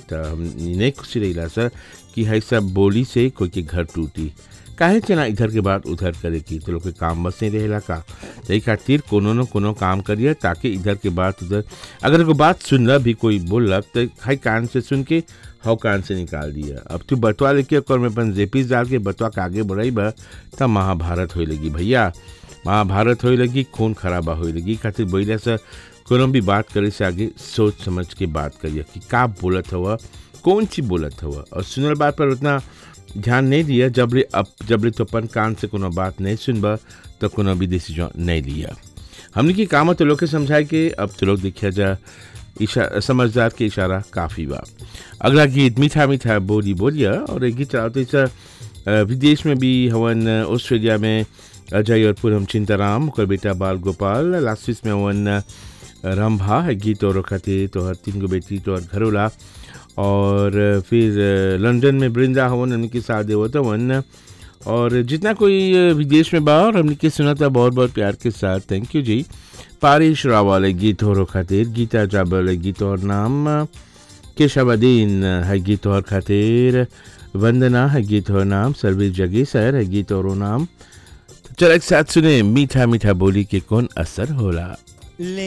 तो हम नहीं खुशी रही सर कि है सब बोली से कोई के घर टूटी काहे चना इधर के बाद उधर करे की तो लोग के काम बस नहीं रहेला का यही खातिर कोनो न कोनो काम करिए ताकि इधर के बाद उधर अगर कोई बात सुनला भी कोई बोलक तो खाई कान से सुन के हव कान से निकाल दिया अब तू बतवा लेके और में अपन जेपीस डाल के बतवा के आगे बढ़ाई बा तब महाभारत होए लगी भैया महाभारत होए लगी खून खराबा होए लगी खातिर बोले से कोनो भी बात करे से आगे सोच समझ के बात करिए कि का बोलत हुआ कौन सी बोलत हुआ और सुनल बात पर उतना ध्यान नहीं दिया जबले अब जबले तो अपन कान से कोनो बात नहीं सुनबा तो कोनो भी डिसीजन नहीं लिया हमने की काम तो लोग के समझाए के अब तो लोग देखिया जा इशा समझदार के इशारा काफ़ी बा अगला गीत मीठा मीठा बोली बोलिया और एक गीत चलाते इस विदेश में भी हवन ऑस्ट्रेलिया में अजय और पूरम चिंताराम और बेटा बाल गोपाल लास्टिस में हवन रंभा है गीत और खातिर तो हर तीन गो बेटी तो हर घरोला और फिर लंदन में बृंदा हवन उनके साथ देवत हवन और जितना कोई विदेश में बा और हमने के सुना था बहुत बहुत प्यार के साथ थैंक यू जी पारिश रावल गीत हो खातिर गीता जाबल गीत और नाम केशवदीन है गीत और खातिर वंदना है गीत और नाम सर्विस जगी सर है गीत और नाम चल एक साथ सुने मीठा मीठा बोली के कौन असर होला